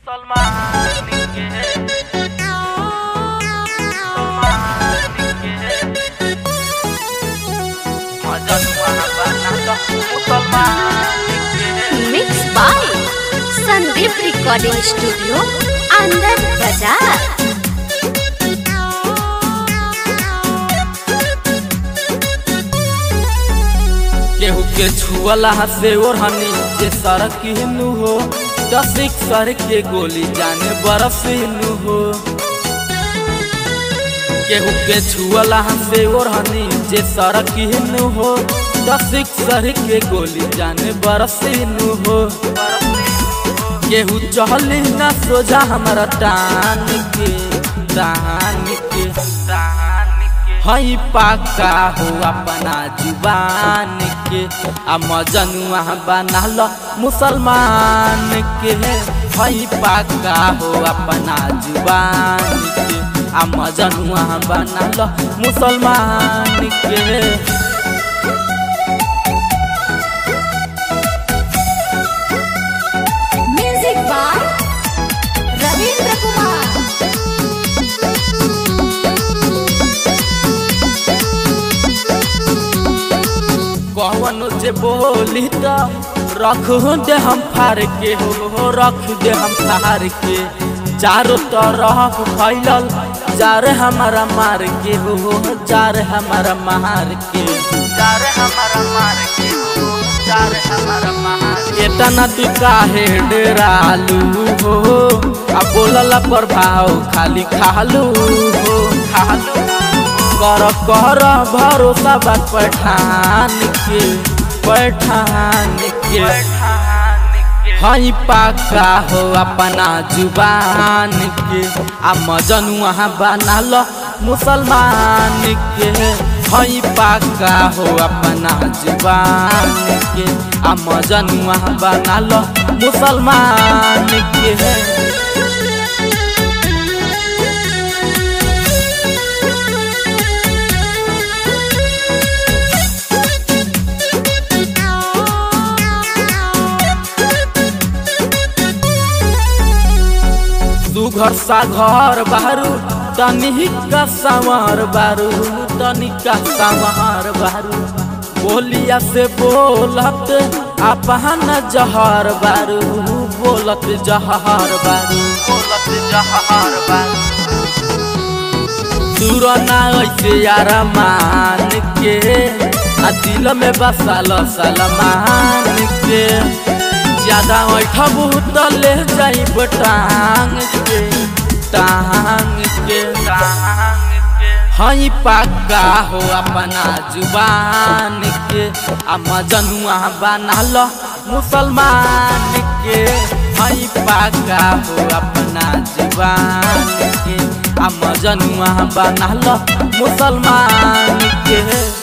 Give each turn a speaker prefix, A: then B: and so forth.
A: मुसलमान के मुसलमान के मजनुआ बना दो मुसलमान के
B: mix by Sandeep recording studio अंदर बाजार
C: केहू के छुअला से ओढ़नी जे सड़क हिनु हो दसिक सर के गोली जाने बरस हिनु हो केहू के छुअला से ओढ़नी जे सड़क हिनु हो दसिक सर के गोली जाने बरस हिनु हो केहू चहली ना सोझा हमारा टान के टान के
A: दान के
C: हई पाका हो अपना जुबान के आ मजनुआ बनाल मुसलमान के हई पाका हो अपना जुबान के आ मजनुआ बनाल मुसलमान के
B: म्यूजिक बाय रविंद्र कुमार
C: कौन जे बोली तो रख दे हम फार के हो रख दे हम फार के चारों तरफ फैलल जार हमारा मार के हो जार हमारा मार के
A: जार हमारा मार के जार हमारा मार
C: एतना तू काहे डेरालू हो आ बोलला पर भाव खाली खालू हो
A: खालू
C: कर कर भरोसा बा पठान के पठान के
A: पठान के
C: हई पाका हो अपना जुबान के आ मजनुआ बनाल मुसलमान के हई पाका हो अपना जुबान के आ मजनुआ बनाल मुसलमान के सुघर सा घर बारू तनिका संवर बारू तनिका संवर बारू बोलिया से बोलत अपहन जहर बारू बोलत जहर बारू
A: बोलत जहर बार
C: सुरना ऐसे यार मान के आ दिल में बसाल सलमान के ज्यादा ऐठा बहुत ले जाई टांग के टांग के
A: दान के
C: हई पाका हो अपना जुबान के आ मजनुआ बनाल मुसलमान के हई पाका हो अपना जुबान के आ मजनुआ बनाल मुसलमान के